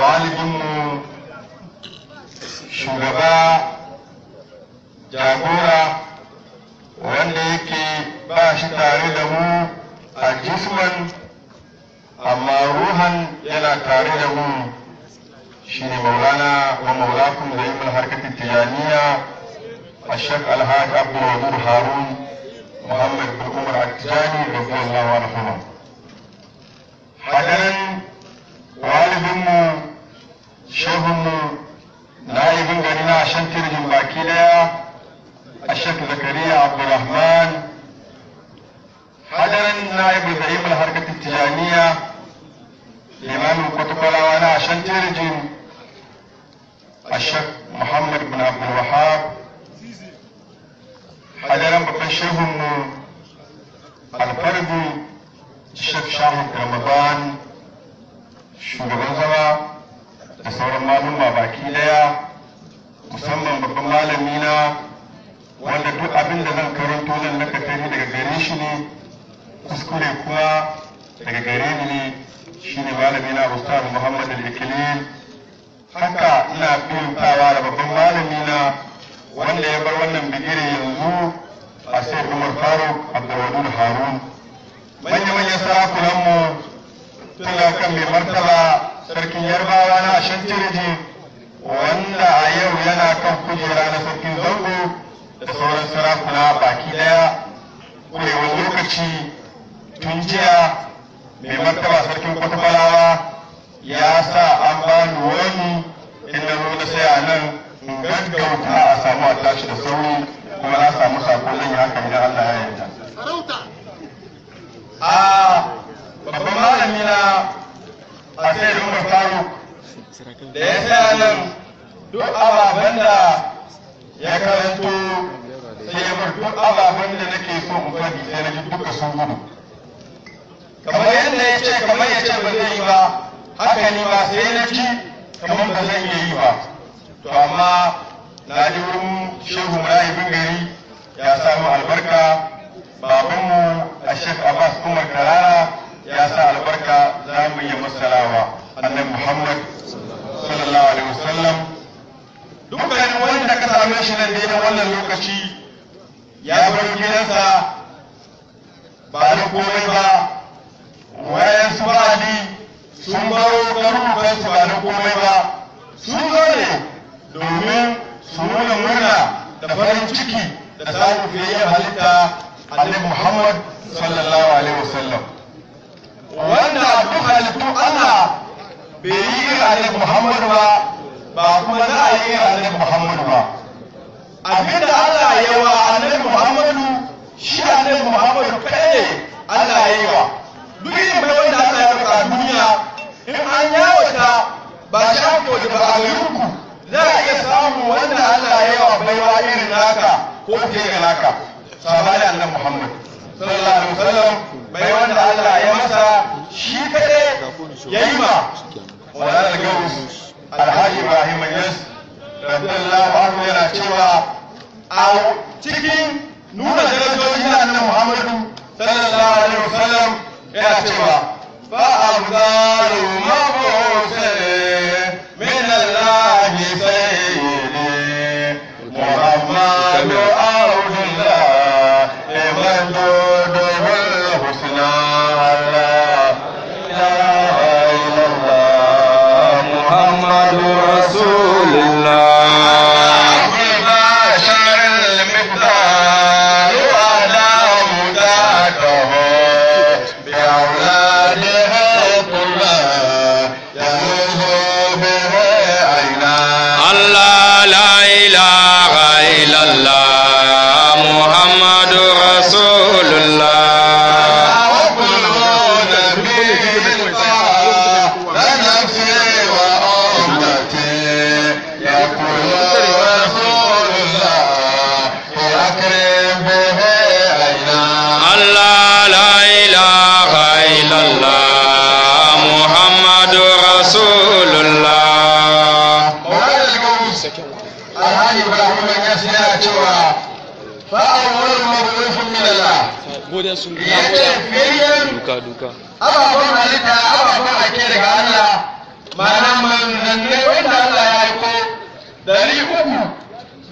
walidinmu shugaba jagora wanda yake ba shi tare da mu a jisman amma ruhan yana tare da mu shi ne maulana wa maulakun da yi harkatin tijaniya a shek alhaji abdulwadud harun muhammad bin umar attijani radiyallahu anhu hadarin walibinmu shehunmu na'ibin gari na shan tirjin baki daya الشيخ زكريا عبد الرحمن حضرا نائب زعيم الحركة التجانية الإمام القطب وانا عشان ترجم الشيخ محمد بن عبد الوهاب حضرا ببشرهم الفرد الشيخ شاهد رمضان shugaban zama da sauran malumma baki daya musamman babban malami na wanda duk abin da zan karanto nan na katari daga gare shi ne kuskure kuma daga gare ni ne shi ne malami na ustaz muhammad al-ikilil haka ina fahimtawa da babban malami na wanda ya bar wannan bigire yanzu a sai umar faruk abdulwadud harun manya-manyan sarakunanmu tun da kan mai martaba sarkin yarbawa na shantirji wanda a yau yana kan kujera na sarkin zango da sauran sarakuna baki daya kurewar lokaci tun jiya mai martaba sarkin kwatakwalawa ya sa an ba ni wani inda zo na saya nan in gaggauta a samu a tashi da sauri kuma na samu sakon zan yi haka idan Allah ya yarda. A babban malami na a sai Umar Faruk da ya saya nan duk ababen da ya karanto sai ya bar duk ababen da nake so in faɗi sai na ji duka sun gudu kamar yadda ya ce kamar ya ce ba zai yi ba haka ni ba sai na ji kamar ba zan iya yi ba to amma na ji wurin shehu rahibin gari ya samu albarka babanmu a shek abbas umar karara ya sa albarka za mu yi masalawa annabi muhammad sallallahu alaihi wasallam dukkanin wanda ka same shi nan daidai wannan lokaci ya bar gidansa ba da komai ba wayan su ba'adi sun baro garurukansu ba da komai ba sun zo ne domin su nuna murna da farin ciki da samun fiye halitta annabi muhammad sallallahu alaihi wasallam wanda duk halittu Allah bai yi irin annabi muhammad ba ba kuma za a yi irin annabi muhammad ba abinda Allah ya wa annabi Muhammadu shi annabi Muhammadu kai ne Allah ya yi wa duk irin bai wanda Allah ya baka a duniya in an yawata ba shi aka waje ba a garinku za a iya samu wanda Allah ya yi wa baiwa irin naka ko fiye ga naka sabani annabi Muhammad sallallahu alaihi wasallam bai wanda Allah ya masa shi kadai ya yi ma wala da gaus alhaji Ibrahim Yas radiyallahu anhu yana cewa a cikin nuna darajoji na annabi Muhammadu sallallahu alaihi wasallam yana cewa fa afdalu mabusir min Allah sayyidi Muhammadu Abdullah liman dudu bil husna Allah la illallah محمد رسول الله بشر المقدار على مداته بأولاده كلها يفوز به عينا الله لا إله إلا الله محمد رسول الله وكل نبي لنفسي وأمتي يقول رسول الله أكرم به عينا الله لا إله إلا الله محمد رسول الله alhaji ibrahim ya yana cewa fa'awar mabufin min Allah godin sun ya ce fiyayyen duka duka ababen halitta ababen ake daga Allah ma'ana manzanni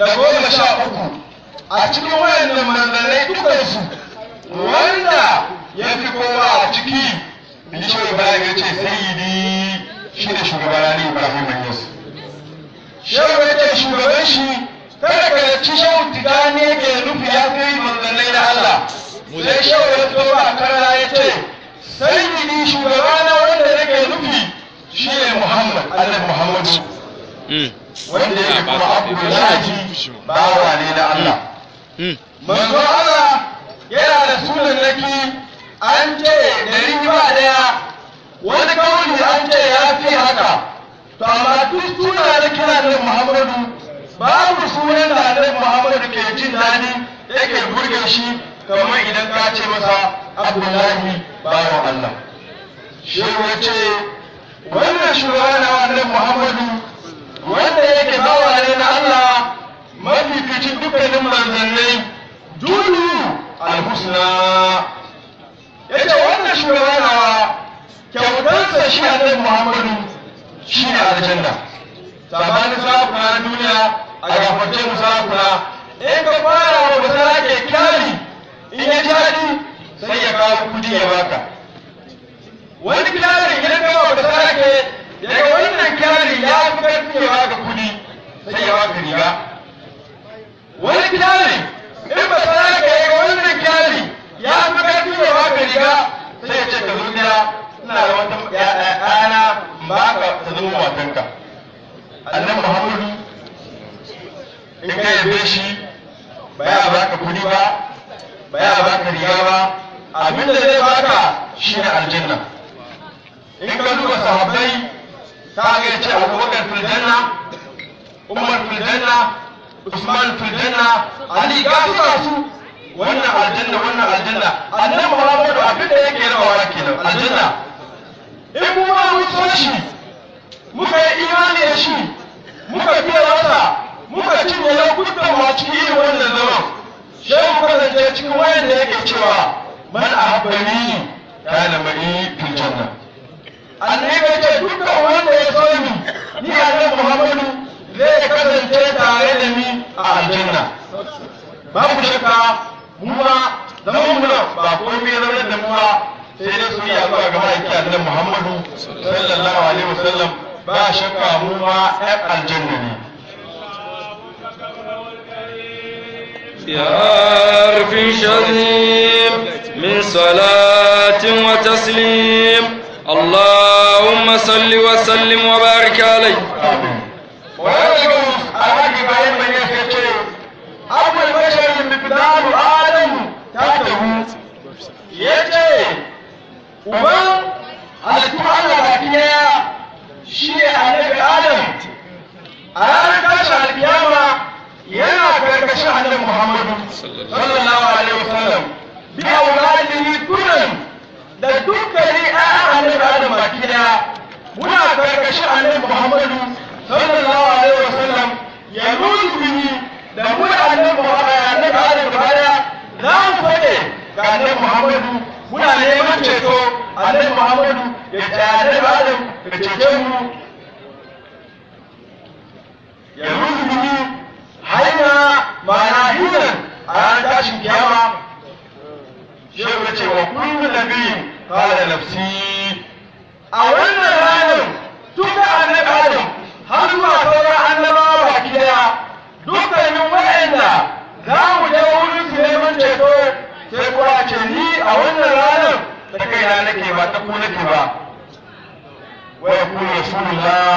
da goma sha uku a cikin wayannan manzannai dukansu wanda ya fi kowa a ciki Bishop Ibrahim ya ce sayyidi shi ne shugabana ne Ibrahim Yunus. Shehu ya ce shugaban shi kada ka zaci shehu tijani yake nufi ya kai manzannai na Allah. Sai shehu ya fito ba karara ya ce sayyidi shugabana wanda nake nufi shi ne Muhammad Allah Muhammadu. Wanda yake kuma Abdullahi bawa ne na Allah. Manzo Allah yana da sunan naki an ce dari ba daya wani kauli an ce ya fi haka to amma duk suna da kira da Muhammadu babu sunan da Annabi Muhammadu ke jin daɗi yake burge shi kamar idan ka ce masa Abdullahi bawan Allah shi ya ce wannan shugaba na Annabi Muhammadu wanda yake bawa ne na Allah mafificin dukkanin manzannai dulu alhusna yace wannan shugaba nawa kyautarsa shi annabi Muhammadu shi ne aljanna sabanin sarakuna na duniya a gafarce mu sarakuna in ka fara wa basara ke kyali in ya jadi sai ya kawo kudi ya baka wani kyali idan ka ba basara ke daga wannan kyali ya fi karfi ya baka kudi sai ya baka riga wani kyali in basara ke daga wannan kyali ya fi karfi ya baka riga sai ya ce ka zo gida ina da wata ɗana ba ka ta zama matanka annan muhammadu in ka yabe shi ba ya baka kuɗi ba ba ya baka riga ba abin da zai baka shi ne aljanna in ka duba sahabbai ta ga ya ce abubakar filjanna umar filjanna usman filjanna ali ga su ga su wannan aljanna wannan aljanna annabi muhammadu abin da yake rawa kenan aljanna in mu ma mun so shi muka yi imani da shi muka biya masa muka cinye lokutan mu a cikin irin wannan zaman sai mu kasance cikin wayan da yake cewa man ahabbani kana mai fil janna annabi ya ce dukkan wanda ya so ni ni annabi muhammadu zai kasance tare da ni a aljanna babu shakka mu ma zaman mu ba komai zaunar da mu ba sai dai su yi zuwa ga ma'aiki annabi Muhammadu sallallahu alaihi wasallam ba shakka mu ma ɗan aljanna ne يا حرف شديد من صلاة وتسليم اللهم صل وسلم وبارك عليه ويرجو الحاج ابراهيم بن يحيى ابو البشر مقدار ادم تاته yace uban halittu Allah baki daya shi ne annabi Adam a ranar tashin alkiyama yana karkashin annabi Muhammadu sallallahu alaihi wasallam bi auladihi kullum da dukkanin ƴaƴan annabi Adam baki daya muna karkashin annabi Muhammadu sallallahu alaihi wasallam ya nuzu bihi da mu da annabi Muhammadu annabi Adam gaba daya za mu fade ga annabi Muhammadu muna neman ceto annabi Muhammadu ya ce annabi Adam ya cece mu ya ruzu bihi hanya ma'ana hinan a ranar tashin kiyama shehu ya ce wa kullu nabiyin qala nafsi a wannan ranar duka annabi Adam har zuwa sauran annabawa baki daya dukkanin waɗanda za mu je wurin su neman ceto sai kuwa ce ni a wannan ranar da kaina nake ba ta ku nake ba wa yaqulu rasulullah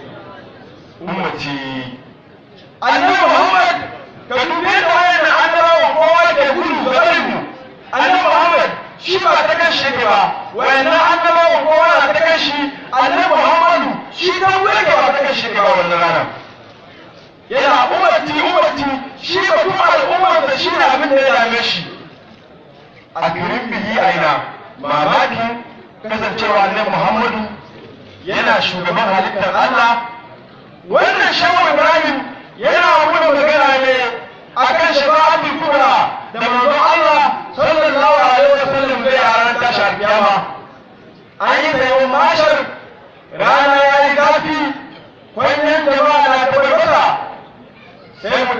ummati annabi muhammad ka dube da wayannan annabawa kowa ke gudu gaban mu annabi muhammad shi ba ta kan shi ba wayannan annabawa kowa na ta kan shi annabi muhammadu shi dan wege ba ta kan shi ba wannan ranar yana ummati ummati shi ba kuma al'ummar da shi ne abin da ya dame shi a garin bihi aina mamaki kasancewa annabi muhammadu yana shugaban halittar allah wannan shawar ibrahim yana wani magana ne akan shafa'atul kubra da manzon allah sallallahu alaihi wasallam zai a ranar tashi alkiyama an yi tsayon mashar rana ya yi zafi kwanyen jama'a na tabbata sai mu tafi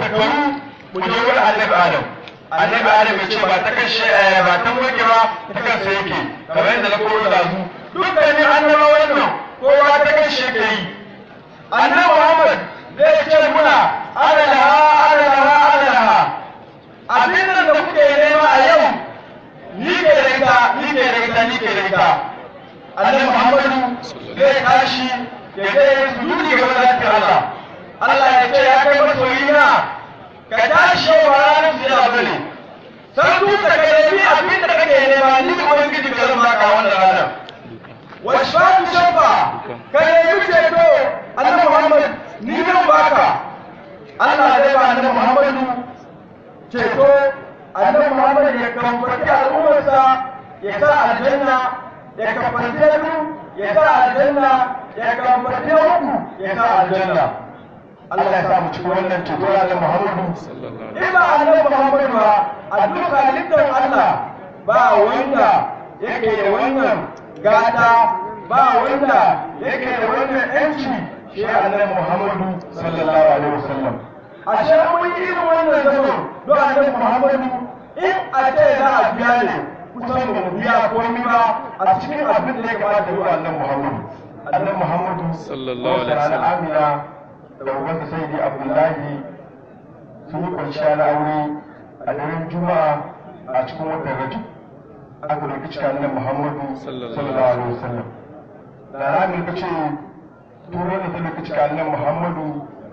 shekaru mu je wurin annabi adam annabi adam ya ce ba ta kashe ba ta wanke ba ta kansa yake kamar yadda na koro da su dukkanin annaba wannan kowa ta kashe ka yi annabi muhammad zai ce muna adalaha adalaha adalaha abin nan da kuke nema a yau ni ke da ita ni ke da ita ni ke da ita annabi muhammadu zai tashi ya je ya sujudi ga zatin Allah Allah ya ce ya kai masoyina ka tashi yau ba ranar su yana bane san duka ka nemi abin da kake nema ni ubangiji ka zan baka wannan ranar washfatu shafa ka nemi ceto annabi muhammad ni zan baka Allah zai ba annabi muhammadu ceto annabi muhammad ya kamfaci al'ummarsa ya sa aljanna ya kamfaci biyu ya sa aljanna ya kamfaci uku ya sa aljanna Allah ya sa mu cikin wannan ceto da Muhammadu in ba annabi Muhammadu ba a duk halittar Allah ba wanda yake da wannan gata ba wanda yake da wannan yanci shi annabi Muhammadu sallallahu alaihi wasallam ashe mun yi irin wannan zaman don annabi Muhammadu in a ce za a biya ne kusan ba mu biya komai ba a cikin abin da ya kamata yi wa annabi Muhammadu annabi Muhammadu sallallahu alaihi wasallam Amina da ubansa sai dai Abdullahi sun yi kwanciya na aure a daren Juma'a a cikin watan Rajab aka roki cika annabi Muhammadu sallallahu alaihi wasallam da ramin ka ce turo da ta roki cika annabi Muhammadu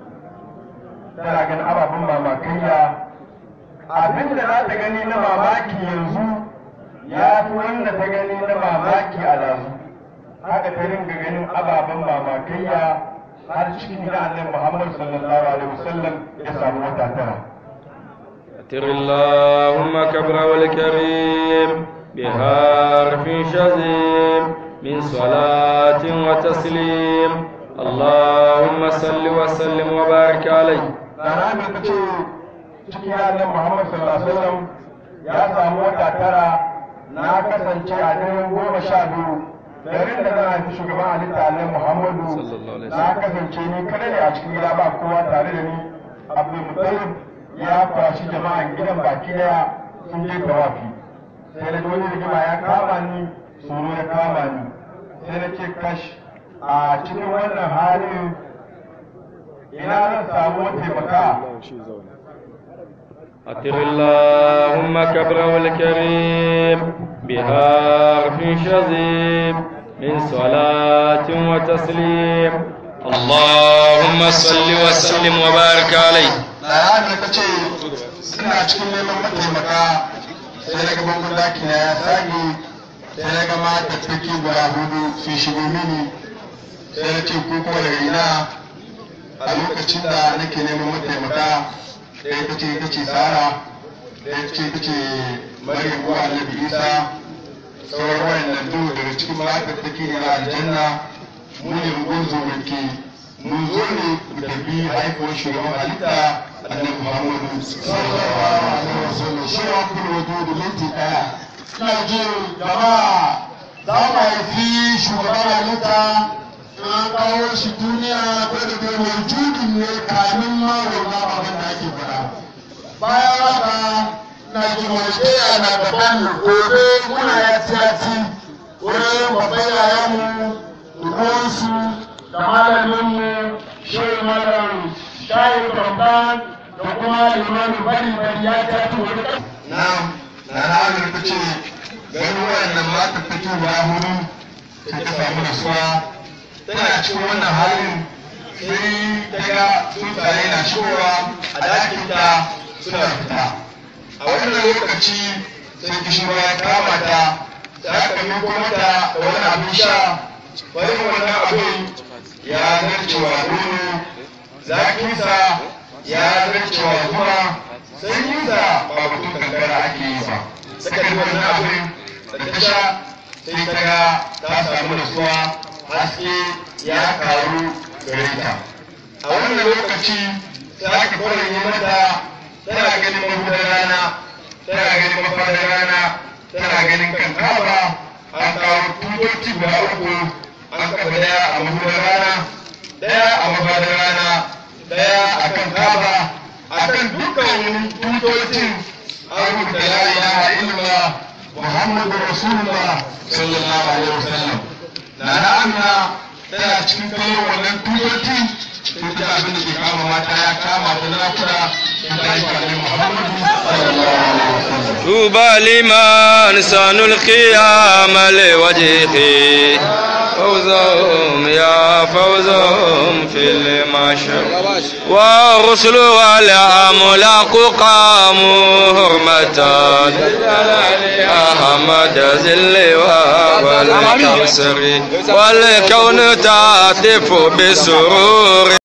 tana ganin ababen mamakaiya abin da za ta gani na mamaki yanzu ya fi wanda ta gani na mamaki a lazu haka ta ringa ganin ababen mamakaiya har cikin gida annabi Muhammad sallallahu alaihi wasallam ya samu wata tara أتر اللهم كبره الكريم بحرف شزيم من صلاة وتسليم اللهم صل وسلم وبارك عليه Rana mai ta ce cikin annabi Muhammad sallallahu alaihi wasallam ya samu wata tara na kasance a daren goma sha biyu garin da zan haifi shugaban halitta annabi Muhammadu Sallallahu alaihi na kasance ni kada ne a cikin gida ba kowa tare da ni Abdul Muttalib ya kwashi jama'an gidan baki daya sun je tawafi sai na ji wani rigima ya kama ni tsoro ya kama ni sai na ce kash a cikin wannan halin ina zan samu taimaka أتر اللهم كبره الكريم بحرف شزيم من صلاة وتسليم اللهم صل وسلم وبارك عليه Layani ta ce suna cikin neman mataimaka sai na gaban gudaki na ya sage sai na gama tattaki guda hudu sun shigo mini sai na ce ko kuma daga ina a lokacin da nake neman mataimaka ɗaya ta ce ta ce sara ɗaya ta ce ta ce maryam uwa annabi isa sauran wayannan duk daga cikin matattaki ne na aljanna mu ne mun zo muke mun zo ne mu tafi haifuwar shugaban halitta annabi muhammadu sallallahu alaihi wasallam shi ya kuma wajo da minti daya ina jin jama'a za mu haifi shugaban halitta an kawo shi duniya ko da kai mai judin ne kamin ma wannan abin da ake fara bayan haka na jimurkiya na gaban gobe muna ya tiyati wurin babban yayanmu dukansu da malaminmu shirin malam shayi babban da kuma limanin bari bari ya tiyati wani na na ranar ta ce ganin wayannan mata ta ce guda hudu sai ta samu nasuwa tana cikin wannan halin sai ta ga tsuntsaye na shigowa a dakinta suna fita a wannan lokaci sai kishirwa ya kama ta da aka miko mata da wani abin sha bayan wannan abin ya zarcewa nono zakinsa ya zarcewa zuma sanyinsa ba mutum kankara ake yi ba suka yi wannan abin da ta sha sai ta ga ta samu nasuwa haske ya karu gare ta a wannan lokaci sai aka kwarin mata tana ganin mahudar rana tana ganin mafadar rana tana ganin kan kaba an kawo tutoci guda uku an kafa daya a mahudar rana daya a mafadar rana daya a kan kaba a akan dukkan tutocin an rubuta la ilaha illallah muhammadu rasulullah sallallahu alaihi wasallam na na amina tana cikin kallon wannan tutoci sun ji abin da ke kama mata ya kama ta na kuda in ta yi kalli muhammadu sallallahu alaihi wasallam طوبى لمن سن القيام لوجهه فوزهم يا فوزهم في المشر والرسل والأملاك قاموا هرمة أحمد زل والكسر والكون تعطف بسرور